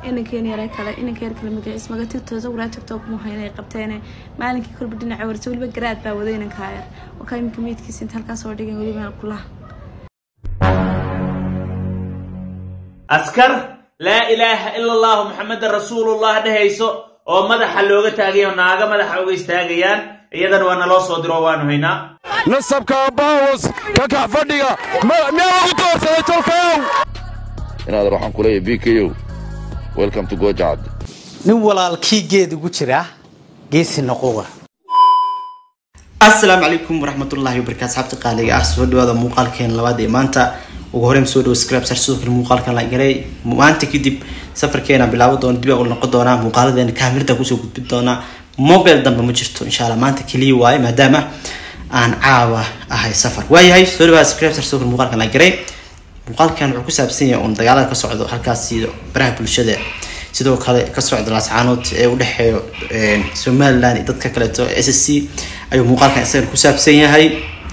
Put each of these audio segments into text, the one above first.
inankeen yare kale inanka yar kale magaciis maga tigtoosa waraa tigtoo kuma hayna ay qabteene maalinkii kolba dhinaca warsa weliba garaad baa waday inankaa yar wakaa iminka meydkiisa inta halkaa soo dhigan weliba kulaha askar laa ilaaha ila allahu maxamedan rasuulullah dhehayso oo madaxa looga taagayo naaga madaxa uga istaagayaan iyadana waa naloo soo diro waanu haynaa nasabka baawos ka kax fadhiga miyaa lagu doorsaday tolkayow inaad waxaan ku leeyahay b k o welcome to gojacad nin walaalkii geed ugu jira geesi noqoga asalaamu calaykum waraxmatullaahi wabarakaatu asxaabta qaaliga ah soo dhawaada muuqaalkeen labaad ee maanta ugu horeyn soo dhawo scribe sar sidoo kale muuqaalkan la garay maanta kadib safarkeena bilaabo doona dib u noqon doonaa muuqaaladeena kaamirada kusoo gudbin doonaa mobile dambe ma jirto insha allah maanta keliya waaye maadaama aan caawa ahay safar waayahay soo dhawaada scribe sar sidoo kale muuqaalkan la garay muuqaalkan wuxuu ku saabsan yahay uun dagaalada ka socdo halkaasi baraha bulshada sidoo kale ka socda laascaanood ee u dhexeeyo somaliland iyo dadka kaleeto s s c ayuu muuqaalkan isagan ku saabsan yahay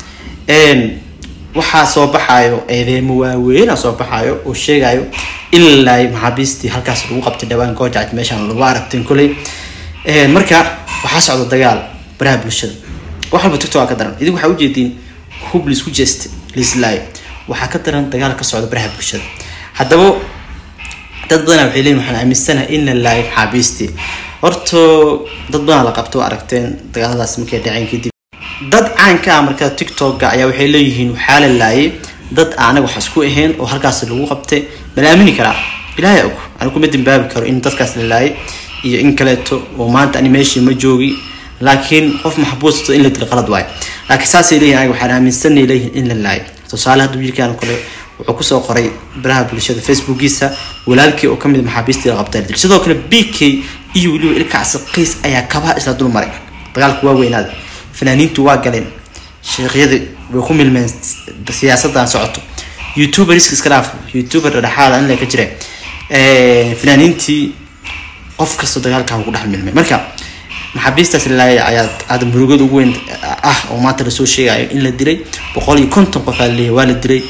waxaa soo baxayo eedeemo waaweyn soo baxayo oo sheegayo ilaa maxaabiistii halkaas lagu qabtay dhawaan goojacad meeshaan lagu aragtin kuley marka waxaa socda dagaal baraha bulshada wax walba tiktok ka daran idinku waxaa ujeediin hub laisku jeesta laislaayo waxaa ka daran dagaal ka socda baraha bulshada haddaba dad badanaa waxay leeyihin waxaan aaminsanahay in la laayo maxaabiistii horto dad badan la qabto aragteen dagaaladaas markay dhaceen kadib dad caanka ah marka tiktok-ga ayaa waxay leeyihiin waxaa la laayay dad anaga wax isku ahayn oo halkaas lagu qabtay mala aamini karaa ilaahay og anigu kuma dambaabi karo in dadkaas la laayay iyo in kaleeto oo maanta ani meeshii ma joogi laakiin qof maxbuusto in la dilo qalad waayo laakiin saasay leeyihin aniga waxaan aaminsanay leeyihin in la laayay tusaale hadda wiilkaan kale wuxuu kusoo qoray baraha bulshada facebookiisa walaalkii oo kamid maxaabiistii la qabtay dil sidoo kale b k iyo weliba ilkacsi qiis ayaa kabaha isla dul maray dagaalku waa weynaada fanaaniintu waa galeen sheekhyada way ku milmeen siyaasadan socoto youtuber iska iska dhaaf youtuber dhexaada in la ka jira fanaaniintii qof kasta dagaalka ku dhex milmay marka maxaabiistaas lalaaya ayaa aada murugada ugu weyn ah oo maanta lasoo sheegayo in la dilay boqol iyo konton qof aa laleeyahay waa la dilay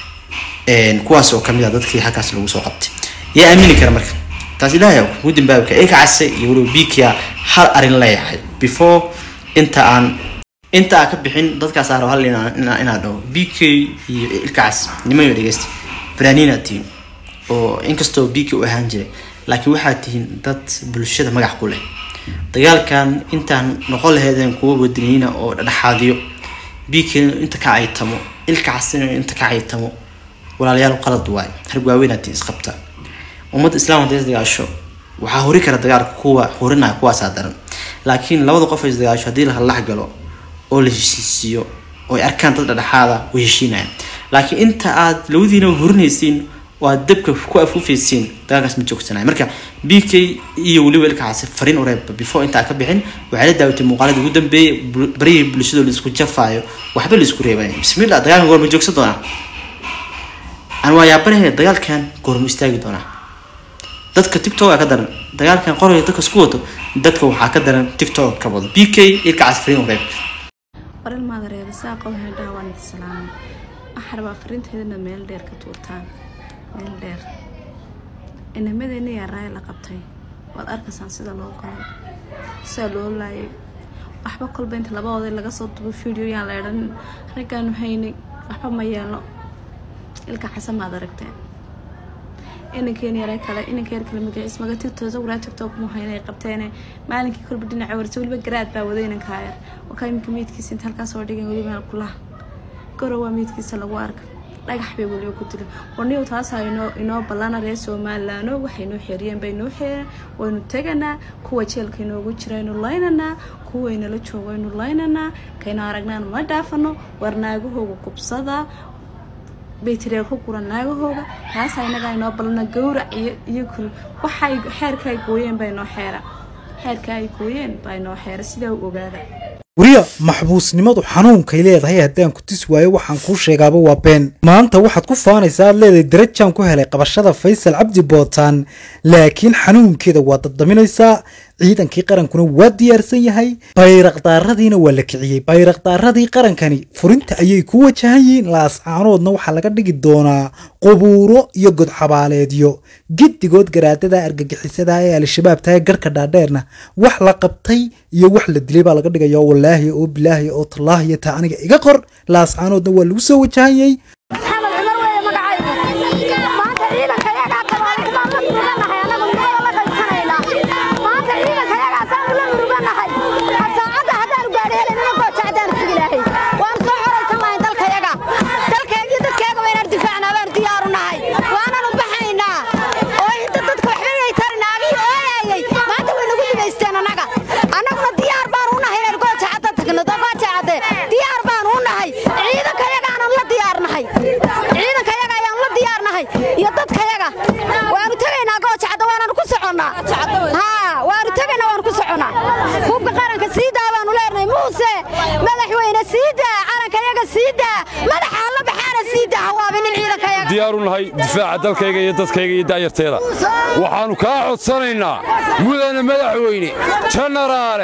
kuwaas oo kamid ah dadkii halkaas lagu soo qabtay yaa aamini kara marka taas ilaahay ugu dambaabi kara ilka case iyo weliba bikia hal arin leeyahay before inta aan inta aan ka bixin dadkaas aaro hal inaan dhaho b k iyo ilkacaas nimayo dhegeysta fanaaniinaad tihiin oo inkastoo b k u ahaan jiray laakiin waxaad tihiin dad bulshada magac ku leh dagaalkan intaan noqon laheedeen kuwa wadaniyiina oo dhexaadiyo b k inta ka caytamo ilkacasina inta ka caytamo walaalayaal qalad waayo harg waaweynaad tihiin isqabta ummadda islaam hadday isdagaasho waxaa hori kara dagaalka kuwa horinaya kuwaasaa daran laakiin labada qof ay isdagaasho haddii la hadlax galo oo la heshiisiiyo oo ay arkaan dad dhexaada way heshiinayaan laakiin inta aad labadiina horinaysiin oo aad dabka ku afuufaysiin dagaalkaas ma joogsanaya marka b k iyo weliba ilkacaasi fariin ureeba before intaa ka bixin waxay la daawatay muuqaaladii ugu dambeeyay barihii bulshada laisku jafaayo waxba laisku reebaya bismillah dagaalkan goor ma joogsan doonaa aan waa yaabanahe dagaalkan goor ma istaagi doonaa dadka tiktok ka daran dagaalkan qoraya dadka isku wato dadka waxaa ka daran tiktok ka wado b k ilkacaas fariin ureeb waral maada reeba saaqa waxay dhaha waan idi salaamay waxaa rabaa fariinteedana meel dheer ka tuurtaan meel dheer inamadeenna yaa raaya la qabtay waad arkaysaan sida loo galay sida loo laayay waxba kolba inta labadooda laga soo dubo video yaan la edhan raggaanu haynay waxba ma yeelno ilka xasan maad aragteen inankeen yare kale inanka yar kale magaciis maga tigtoosa waraa tigtoo kuma hayna ay qabteene maalinkii kolba dhinaca warsa weliba garaad baa waday inankaa yar wakaa iminka meydkiisa inta halkaa soo dhigan weliba kulaha gorow waa meydkiisa lagu arka dhagax bay weliba ku dila warniyow taasaa inoo inoo ballana reer somalilaano waxay noo xeeriyeen bay noo xeereen waynu teganaa kuwa jeelka inoogu jira aynu laynanaa kuwaynala joogo aynu laynanaa kaynu aragnaan ma dhaafano war naagahooga kubsada baytiriya ku guran naagahooga taasaa inagaa inoo ballana gawrac iyo iyo kul waxay xeerka ay gooyeen baa inoo xeera xeerka ay gooyeen baa inoo xeera sidaa u ogaada wariya maxbuusnimadu xanuunkay leedahay haddaan ku tis waayo waxaan kuu sheegaaba waa been maanta waxaad ku faanaysaa aad leedahay darajaan ku helay qabashada faysal cabdi bootaan laakiin xanuunkeeda waa daddaminaysaa ciidankii qarankuna waa diyaarsan yahay bayraqdaaradiina waa la kiciyey bayraqdaaradii qarankani furinta ayay ku wajahan yihiin laascaanoodna waxaa laga dhigi doonaa qubuuro iyo godxabaaleedyo giddigood garaadada argagixisada ee al-shabaab tahay garhka dhaadheerna wax la qabtay iyo wax la dilay baa laga dhigaya wallaahi oo bilaahi oo tallaahi taa aniga iga qor laascaanoodna waa lagu soo wajahanyay maxamed cumar weeye magacaygu maanta ciidanka yagaa tabaariik baan la muruganahay annagu nugada la qaybsanaynaa maanta ciidanka yagaasaanu la muruganahay saacadda haddaanu gaadhi helaynana gooja haddaanu tegi lahay waanu soo coraysan lahayn dalka yaga dalkeegii dadkeega waynaan difaacnaa baanu diyaaru nahay waananu baxaynaa oo inta dadka waxba yay tari naagii ooyayay maanta way nagu dhigaysteen annaga annaguna diyaar baanu u nahay inaynu gooja cadda tagno gooja cadde diyaar baanu u nahay ciidanka yagaanan la diyaarnahay ciidanka yaga ayaan la diyaarnahay iyo dadka yaga waanu tegaynaa gooja cadda waananu ku soconnaa haa waanu tegaynaa waanu ku soconnaa hubka qaranka sii daa baanu leenahay muuse madaxweyne sii daa calanka yaga sii daa madaxa alla baxaana sii daa hawaabinin ciidanka yaga diyaaru nahay difaaca dalkayga iyo dadkayga iyo da'yarteeda waxaannu kaa codsanaynaa mudane madaxweyne janaraale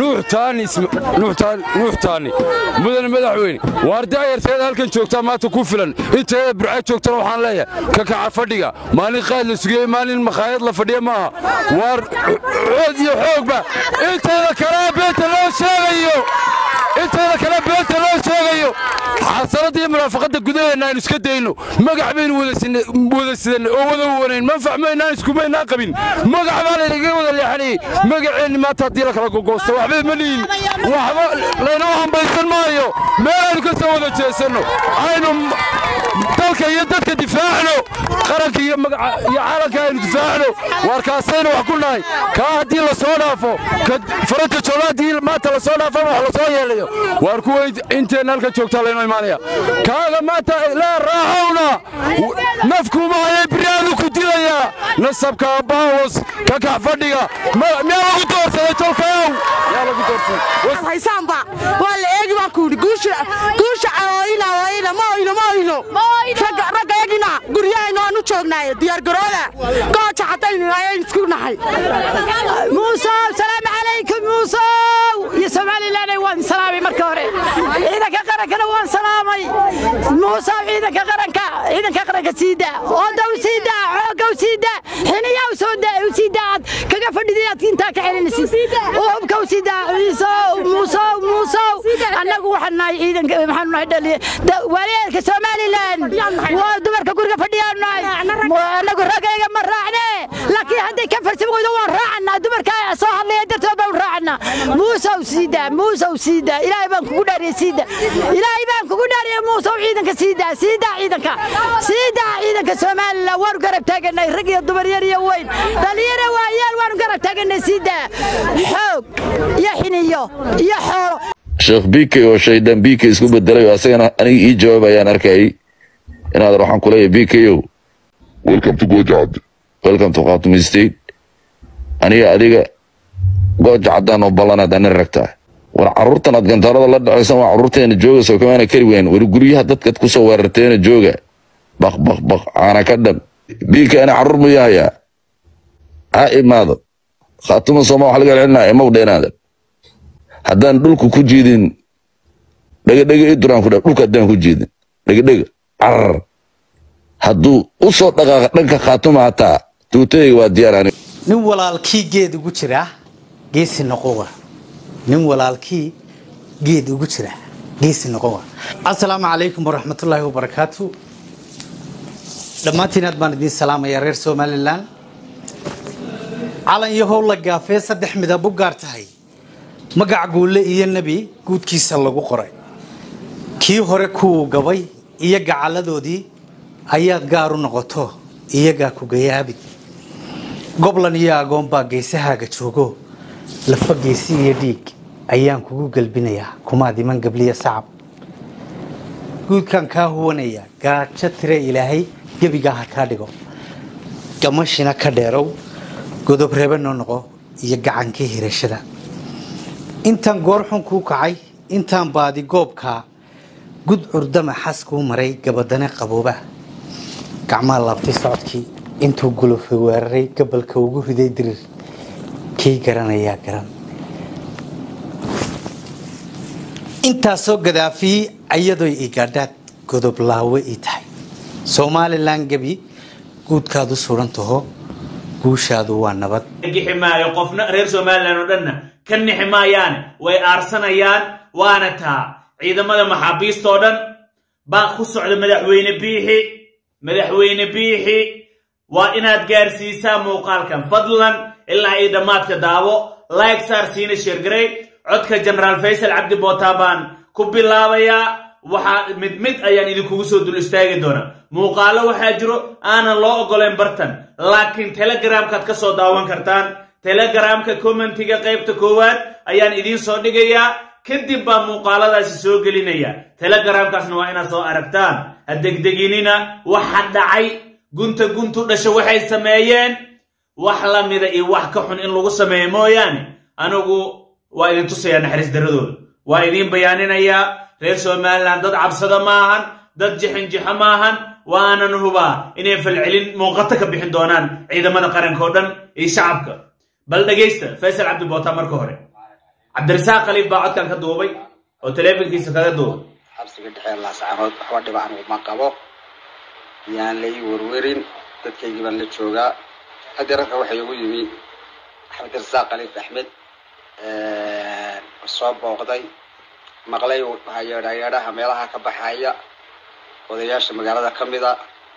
nuux taani mudane madaxweyne waar da'yarteeda halkan joogtaa maanta ku filan inteeda burca joogtana waxaan leeyahay ka kaca fadhiga maalin qaad la sugiyey maalin makhaayad la fadhiya maaha waar cood iyo xoogba inteeda kalea beenta loo sheegayo inteeda kale beenta loo sheegayo xaasaladda iyo munaafaqadda gudaheenna aynu iska dayno magac baynu wada sidanay oo wada wanayn manfac maynaan iskumaynaan qabin magac baa laynaga wada leexanayey magaceenni maanta haddii la kala gogoosto waxba ma lihin waxba laynoo hambaysan maayo meel aynu ka soo wada jeesanno aynu dalka iyo dadka difaacno qaranka iyo magaca iyo caalanka aynu difaacno waar kaasaynu wax ku nahay kaa haddii la soo dhaafo faranka joola haddii maanta la soo dhaafo wax la soo yeelayo waar kuwa inteenna halka joogtaa laynoo imaanaya kaaga maanta laa raaxowna nafkuuma hayay biriyaadu ku dilayaa nasabka baawos ka kax fadhiga miyaa lagu doorsaday tolkayow miyaa lagu doorsaday haysaanba waa la eegi baan ku yidhi guusha guusha ooyina ooyina ma oyno ma oyno ragga ragga yagina guryahayna waanu joognaaye diyaargarooda gooja haddaynu ayaynu isku nahay muusow salaamu calaykum muusow iyo somalilan waan salaamay marka hore ciidanka qarankana waan salaamay muusow ciidanka qaranka ciidanka qaranka siida oodaw siida xoogow siida xiniyaw soo u siida aad kaga fadhidii aad intaa ka celinaysid hubkow siida ciisow muusow muusow annagu waxaan nahay ciidanka maxaanu nahay dhaliya waalidka somalilan waa dumarka guriga fadhiyaan nahay annagu ragayga ma raacne laakiin hadday ka farsan weydo waan raacannaa dumarka soo hadlaya dartood baan raacannaa muusow siida muusow siida ilaahay baan kugu dhaariyey siida ilaahay baan kugu dhaariyey muusow ciidanka siida siida ciidanka siida ciidanka somalilan waanu garab taaganay rag iyo dumar yar iyo weyn dhalinyaro waayaal waanu garab taaganay siida xoog iyo xiniyo iyo xoolo sheekh bike oo shaydaan bike isku bedelay oo asagana aniga ii jawaabayaan arkayay inaad waxaan ku leeyahay bikow welcome to gojacad welcome to khatum state aniga adiga gooja caddaan oo ballanaad ani ragtaa war carruurtan aad gantaarada la dhacaysan waa carruurteena jooga soo kamaana kari weyn war guryaha dadkaad ku soo weerarteena jooga baq baq baq caana ka dham bike ani carruur ma yahayaa ha imaado khaatuma sooma wax laga celinaa imaw dheenaada haddaan dhulku ku jiidin dhegadhega i duraan ku dha dhulka haddaan ku jiidin dhegadhega carar hadduu u soo dhaqaaqa dhanka khaatuma hataa tuutayga waa diyaar ani nin walaalkii geed ugu jira geesi noqowa nin walaalkii geed ugu jira geesi noqowa asalaamu calaykum waraxmatullaahi wabarakaatu dhammaantiin aad baan idiin salaamayaa reer somalilan calan iyo howl la gaafee saddex midab u gaar tahay magac guulle iyo nebi guudkiisa lagu qoray kii hore kuwuu gabay iyo gacalladoodii ayaad gaar u noqoto iyagaa ku gayaabid goblan iyo agoon baa geesahaaga joogo lafa geesi iyo dhiig ayaan kugu gelbinayaa kumaad iman gabliya sacab guudkaan kaa huwanaya gaajo tire ilaahay gebigaa ha kaa dhigo gamashina ka dheerow godob reebe noo noqo iyo gacankii hirashada intaan goorxun kuu kacay intaan baadi goobkaa gud curdama xas kuu maray gabadane qabooba gacmaa laabtay socodkii intuu gulufay weeraray gabalka ugu riday dirir kii garanayaa garan intaasoo gadaafiyi ayadoy igaadhaad godoblaawe ii tahay somalilan gebi guudkaadu suran taho guushaadu waa nabad gixi maayo qofna reer somalilan oo dhanna ka nixi maayaane way aarsanayaan waana taa ciidamada maxaabiista oo dhan baa ku socda madaxweyne biixi madaxweyne biixi waa inaad gaarsiisaa muuqaalkan fadlan ilaa iyo dhammaadka daawo like saar siina sheergarey codka jenaraal faysal cabdi bootaan baan ku bilaabayaa waxaa mid mid ayaan idinkugu soo dul istaagi doonaa muuqaalo waxaa jiro aanan loo oggolayn bartan laakiin telegramkaad ka soo daawan kartaan telegramka commentiga qaybta koowaad ayaan idiin soo dhigayaa kadib baa muuqaaladaasi soo gelinaya telegramkaasna waa inaad soo aragtaan ha degdeginina waxa dhacay gunta guntu dhasha waxay sameeyeen wax la mida iyo wax ka xun in lagu sameeyo mooyaane anigu waa idin tusayaa naxariis daradooda waa idiin bayaaninayaa reer somalilan dad cabsada maahan dad jixinjixo maahan waanan hubaa inay falcelin muuqato ka bixin doonaan ciidamada qaranka oo dhan iyo shacabka bal dhegaysta faysal cabdi boota marka hore cabdirasaaq khaliif baa codkan ka duubay oo taleefonkiisa kaga duubay xabsiga dhexe laascaanood waxba dhiba anigu ma qabo yaan la ii werwerin dadkaygii baan la joogaa haddii ragga waxay ugu yimi cabdirasaaq khaliif axmed soo booqday maqlay yeedhayeedhaha meelaha ka baxaya odayaasha magaalada ka mida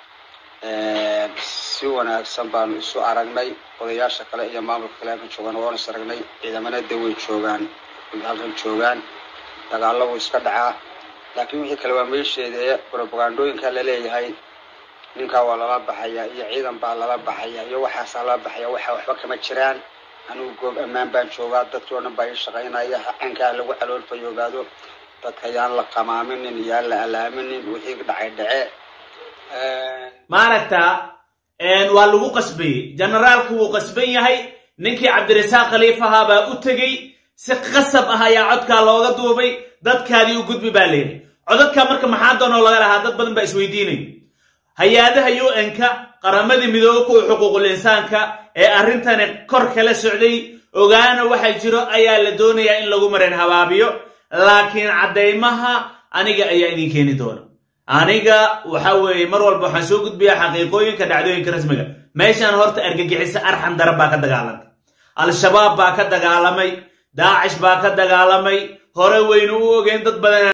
si wanaagsan baanu isu aragnay odayaasha kale iyo maamulka kale halkan joogaan waanu is aragnay ciidamana de way joogaan halkan joogaan dagaallo wuu iska dhacaa laakiin wixii kale waa meesheeda ee propagandooyinka laleeyahay ninkaa waa lala baxaya iyo ciidan baa lala baxaya iyo waxaasaa lala baxaya waxa waxba kama jiraan anigu goob ammaan baan joogaa dadkii oo dhan baa ii shaqaynaya cankaa lagu caloolfayoogaado dadka yaan la qamaaminin yaan la alaaminin wixii dhacay dhace maaragtaa waa lagu qasbayey generaalku wuu qasban yahay ninkii cabdirasaaq khaliif ahaa baa u tegey si qasab ah ayaa codkaa looga duubay dadkaadii u gudbi baa layidhi codadkaa marka maxaa doonoo laga lahaa dad badan baa isweydiinay hay-adaha un-ka qaramadii midoobe kuwa xuquuqul insaanka ee arrintani kor kala socday ogaana waxa jiro ayaa la doonayaa in lagu marin habaabiyo laakiin caddaymaha aniga ayaa idin keeni doona aniga waxa weeye mar walba waxaan soo gudbiyaa xaqiiqooyinka dhacdooyinka rasmiga meeshaan horta argagixiso arxan darab baa ka dagaalantay al-shabaab baa ka dagaalamay daacish baa ka dagaalamay hore waynu u ogeyn dad badan